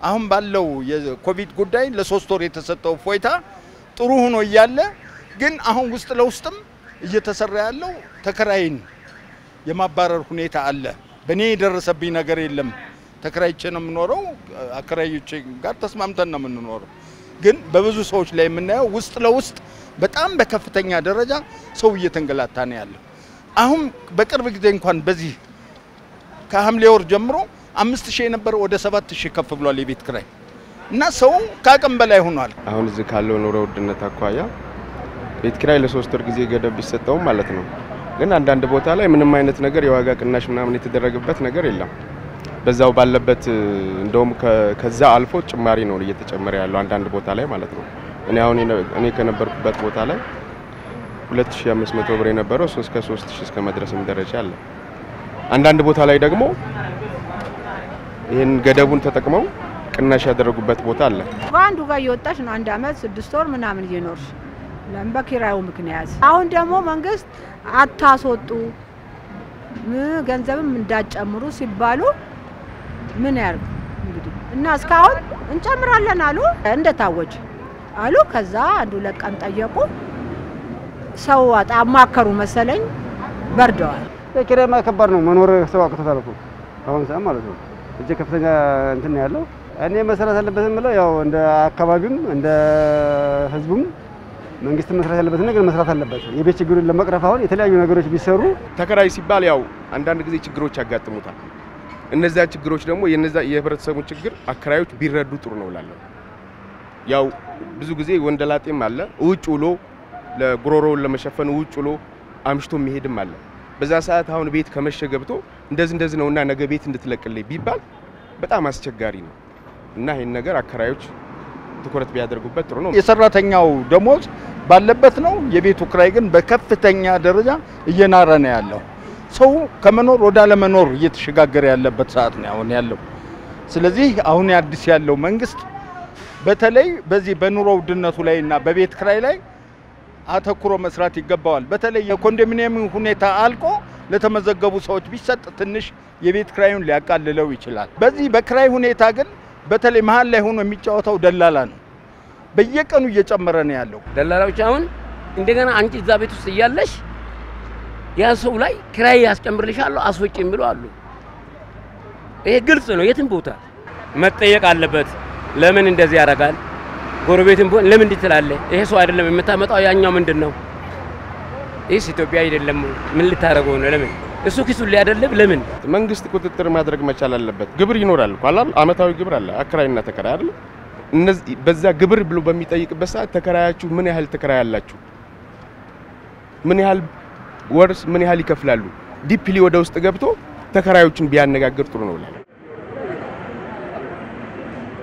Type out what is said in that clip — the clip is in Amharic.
አሁን ባለው የኮቪድ ጉዳይ ለሶስት ወር የተሰጠው እፎይታ ጥሩ ሆኖ እያለ ግን አሁን ውስጥ ለውስጥም እየተሰራ ያለው ተከራይን የማባረር ሁኔታ አለ። በእኔ የደረሰብኝ ነገር የለም። ተከራይቼ ነው የምኖረው። አከራዮቼ ጋር ተስማምተን ነው የምንኖረው። ግን በብዙ ሰዎች ላይ የምናየው ውስጥ ለውስጥ በጣም በከፍተኛ ደረጃ ሰው እየተንገላታ ነው ያለው። አሁን በቅርብ ጊዜ እንኳን በዚህ ከሐምሌ ወር ጀምሮ አምስት ሺህ የነበረ ወደ ሰባት ሺህ ከፍ ብሏል የቤት ክራይ እና ሰው ከአቅም በላይ ሆኗል። አሁን እዚህ ካለው ኑሮ ውድነት አኳያ ቤት ኪራይ ለሶስት ወር ጊዜ ገደብ ቢሰጠውም ማለት ነው። ግን አንዳንድ ቦታ ላይ ምንም አይነት ነገር የዋጋ ቅናሽ ምናምን የተደረገበት ነገር የለም። በዛው ባለበት እንደውም ከዛ አልፎ ጭማሪ ነው እየተጨመረ ያለው አንዳንድ ቦታ ላይ ማለት ነው። እኔ አሁን እኔ ከነበርኩበት ቦታ ላይ 2500 ብር የነበረው እስከ 3000 እስከ መድረስም ደረጃ አለ። አንዳንድ ቦታ ላይ ደግሞ ይህን ገደቡን ተጠቅመው ቅናሽ ያደረጉበት ቦታ አለ። በአንዱ ጋር እየወጣች ነው አንድ አመት ስድስት ወር ምናምን እየኖርሽ ለምን በኪራዩ ምክንያት። አሁን ደግሞ መንግስት አታስወጡ ገንዘብም እንዳጨምሩ ሲባሉ ምን ያርግ እንግዲህ እና እስካሁን እንጨምራለን አሉ እንደታወጅ አሉ። ከዛ አንዱ ለቀን ጠየቁ ሰው አማከሩ መሰለኝ በርደዋል። የኪራይማ ከባድ ነው መኖር ሰው አቅቶታል እኮ አሁን ሰዓት ማለት ነው። እጅግ ከፍተኛ እንትን ያለው እኔ መሰራት ያለበት የምለው ያው እንደ አካባቢም እንደ ህዝቡም መንግስት መስራት ያለበት ነገር መስራት አለበት። የቤት ችግሩን ለመቅረፍ አሁን የተለያዩ ነገሮች ቢሰሩ ተከራይ ሲባል ያው አንዳንድ ጊዜ ችግሮች ያጋጥሙታል። እነዚያ ችግሮች ደግሞ የነዛ የህብረተሰቡን ችግር አከራዮች ቢረዱ ጥሩ ነው እላለሁ። ያው ብዙ ጊዜ ወንደላጤም አለ ውጭ ውሎ ለጉሮሮውን ለመሸፈን ውጭ ውሎ አምሽቶ የሚሄድም አለ። በዛ ሰዓት አሁን ቤት ከመሸ ገብቶ እንደዚህ እንደዚህ ነውና ነገ ቤት እንድትለቅልኝ ቢባል በጣም አስቸጋሪ ነው እና ይህን ነገር አከራዮች ትኩረት ቢያደርጉበት ጥሩ ነው። የሰራተኛው ደሞዝ ባለበት ነው፣ የቤቱ ክራይ ግን በከፍተኛ ደረጃ እየናረ ነው ያለው። ሰው ከመኖር ወደ አለመኖር እየተሸጋገረ ያለበት ሰዓት ነው አሁን ያለው። ስለዚህ አሁን አዲስ ያለው መንግስት በተለይ በዚህ በኑሮ ውድነቱ ላይ እና በቤት ክራይ ላይ አተኩሮ መስራት ይገባዋል። በተለይ የኮንዶሚኒየም ሁኔታ አልቆ ለተመዘገቡ ሰዎች ቢሰጥ ትንሽ የቤት ክራዩን ሊያቃልለው ይችላል። በዚህ በክራይ ሁኔታ ግን በተለይ መሀል ላይ ሆኖ የሚጫወተው ደላላ ነው። በየቀኑ እየጨመረ ነው ያለው። ደላላዎች አሁን እንደገና አንቺ እዛ ቤት ውስጥ እያለሽ ያ ሰው ላይ ክራይ ያስጨምርልሻለሁ አስወጪ የሚሉ አሉ። ይሄ ግልጽ ነው። የትም ቦታ መጠየቅ አለበት። ለምን እንደዚህ ያደርጋል? ጎረቤትም ቢሆን ለምን እንዲህ ትላለህ? ይሄ ሰው አይደለም የምታመጣው፣ ያኛው ምንድን ነው? ይህስ ኢትዮጵያ አይደለም። ምን ልታደርገው ነው? ለምን እሱ ኪሱን ሊያደልብ ለምን? መንግስት ቁጥጥር ማድረግ መቻል አለበት። ግብር ይኖራል እኮ አይደል? አመታዊ ግብር አለ፣ አከራይና ተከራይ አይደል? እነዚህ በዛ ግብር ብሎ በሚጠይቅበት ሰዓት ተከራያችሁ ምን ያህል ተከራይ አላችሁ? ምን ያህል ወርስ ምን ያህል ይከፍላሉ? ዲፕሊ ወደ ውስጥ ገብቶ ተከራዮችን ቢያነጋግር ጥሩ ነው።